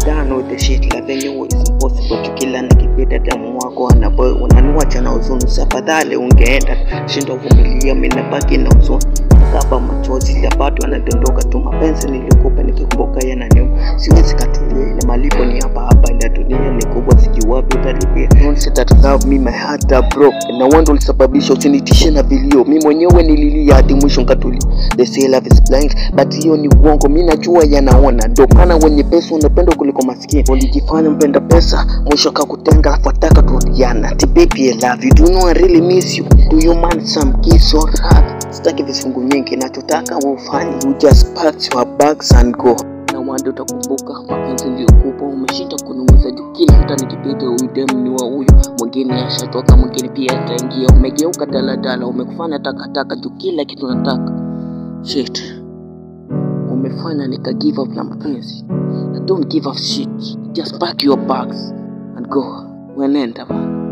done with the shit like they knew it's impossible to kila nikipita damu wako anaboy unaniwacha na huzuni safadhali ungeenda shindo vumilia minabaki na huzuni kaba machozi ya bado anadondoka tu mapenzi nilikupa nikikumbuka yananiuma siwezi katulia ile malipo ni hapa hapa ila dunia ni kubwa sijui wapi utalipia Don't say that love me my heart are broke na wando ulisababisha usinitishe na vilio mi mwenyewe nililia hadi mwisho nkatulia they say love is blind but hiyo ni uongo mi najua yanaona ndo maana wenye pesa unapenda kuliko maskini ulijifanya mpenda pesa mwisho akakutenga alafu ataka turudiana ti baby I love you do you know I really miss you do you mind some kiss or hug sitaki vifungu nyingi nachotaka ufanye you just pack your bags and go na wanda utakumbuka mapenzi niliyokupa umeshinda kunumiza juu kila mtu nikipita huyu dem ni wa huyu mwingine ashatoka mwingine pia ataingia umegeuka daladala umekufanya takataka juu kila kitu nataka shit umefanya nika give up na mapenzi I don't give up shit just pack your bags and go wenenda man